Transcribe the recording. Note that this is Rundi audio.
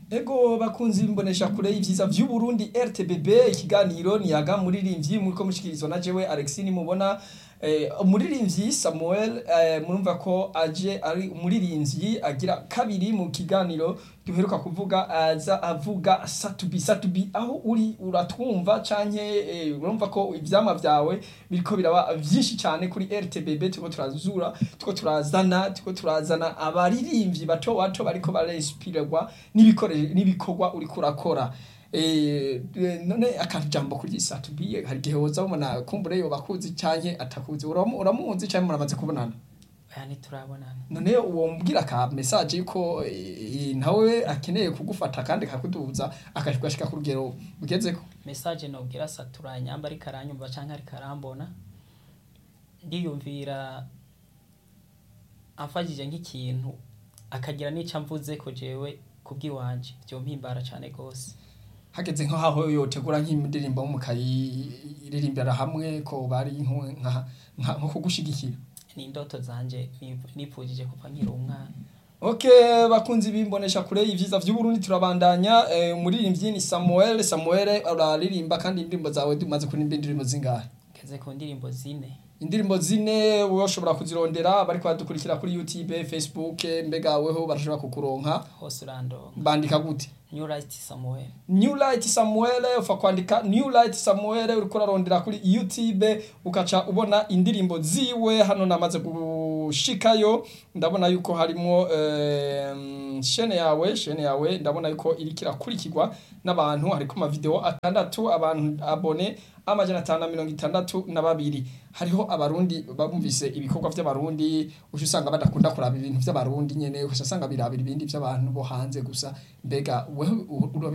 Ego bakunzi imbonesha kure y'ivyiza vy'u Burundi RTBB ikiganiro niyaga muririmbyi muriko mushikirizwa na jewe Alexis mubona eh, umuririmbyi Samuel eh, murumva ko aje ari umuririmbyi agira kabiri mu kiganiro duheruka kuvuga aza avuga satubi satubi aho uri uratwumva canke eh, urumva ko ivyama vyawe biriko biraba vyinshi cane kuri RTBB turiko turazura turiko turazana turiko turazana abaririmbyi bato bato bariko barespirwa n'ibikore n'ibikorwa uriko urakora eh none akantu jambo kuri satubi hari gihe woza ubona kumbure yo bakuzi canke atakuzi uramu- uramuzi canke muramaze kubonana aya ntiturabonana none uwo mbwira ka message ko eh, nawe akeneye kugufata kandi kakuduza akashika ku rugero ugezeko message nobwira satura nyamba ariko aranyumva canke ariko arambona ndiyumvira amfashije nk'ikintu akagira n'ico amvuze ko jewe kubw'iwanje vyompimbara cane gose hageze nko haho yotegura nk'indirimbo mukayiririmbira hamwe ko bari nko nka nka- nko kugushigikira ni indoto zanje nip- nipfujije kuva nkiri umwana Okay, bakunzi bimbonesha kure y'ivyiza vy'u Burundi turabandanya eh, umuririmbyi ni Samuel Samuel uraririmba kandi indirimbo zawe dumaze kuririmba indirimbo zingahe ngeze ku ndirimbo zine indirimbo zine woshobora kuzirondera bariko badukurikira kuri YouTube Facebook mbega weho barashobora kukuronka hose urandonga bandika gute new right samuel New Light Samuel ufa kwandika New Light Samuel uriko urarondera kuri YouTube ukaca ubona indirimbo ziwe hano namaze gushikayo ndabona yuko harimo em, shene yawe shene yawe ndabona yuko iriko irakurikirwa n'abantu hariko ama video atandatu abantu abone amajana atanu na mirongo itandatu na babiri hariho abarundi bumvise ibikorwa vy'abarundi uca usanga badakunda kuraba ibintu vy'abarundi nyene uca usanga birabira ibindi vy'abantu bo hanze gusa mbega wewe u- urabi-